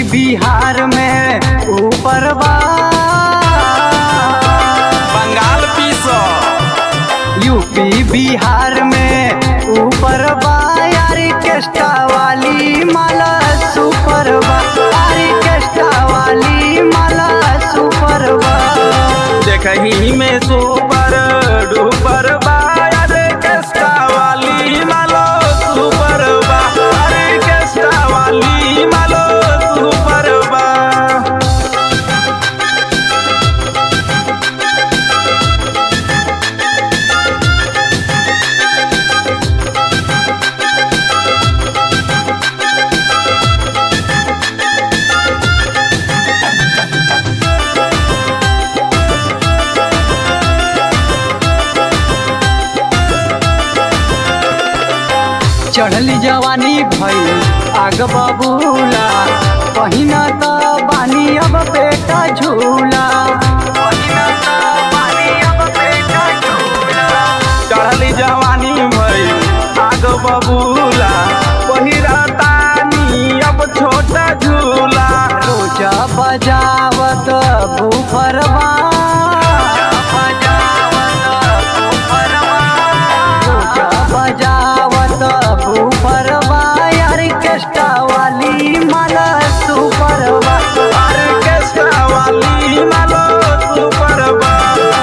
बिहार में ऊपर बा बंगाल पीसो यूपी बिहार में ऊपर बा ऑर्केस्ट्रा वाली माला सुपर बा ऑर्केस्ट्रा वाली माला सुपर बा देखही में सुपर डुपर बा अरे केस्टा वाली मालो सुपर बा अरे केस्टा वाली मालो सुपर बा चढ़ली जवानी भई आग बबूला पहिना त बानी अब पेटा झूला पहिना त बानी अब पेटा झूला चढ़ली जवानी भई आग बबूला पहिरा तानी अब छोटा झूला रोजा बजावत बुफरवा रोजा बजावत बुफरवा ऑर्केस्ट्रा वाली माला सुपरवा अरे केस्टा वाली मालो सुपर बा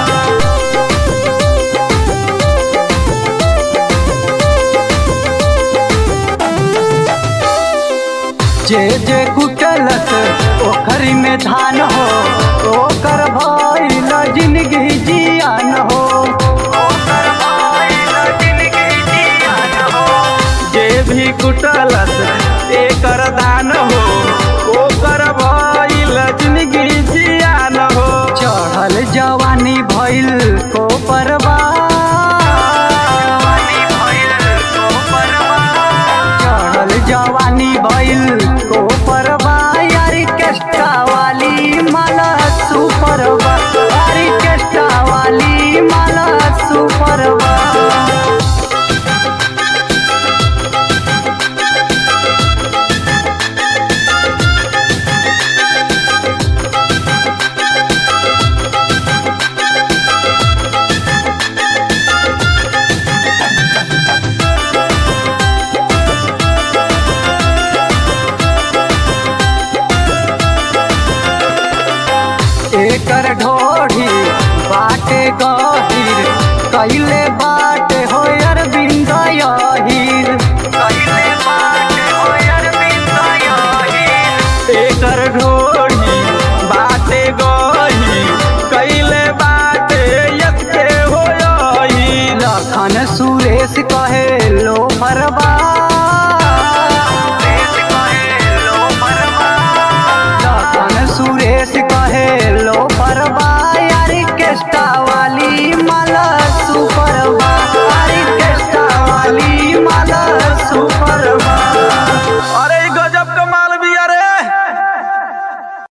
जे जे कुटलत ओखरी में धान हो ओकर भइल जिंदगी जियान हो ओकर भइल जिंदगी जियान हो जे भी कुटलस एकर दान हो ओकर भइल जिंदगी जियान हो चढ़ल जवानी भइल को परवा चढ़ल जवानी भइल को परवा ऑर्केस्ट्रा वाली माला सुपरवा ऑर्केस्ट्रा वाली माला सुपरवा एकर ढोढ़ी बाटे गहीर कैले बाटे हो अरविंद यहीर कैले बाटे हो अरविंद यहीर एकर ढोढ़ी बाटे गही कैले बाटे यके हो यही लखन सुरेश कहे लो मरबा लखन सुरेश कहे लो मरबा ऑर्केस्ट्रा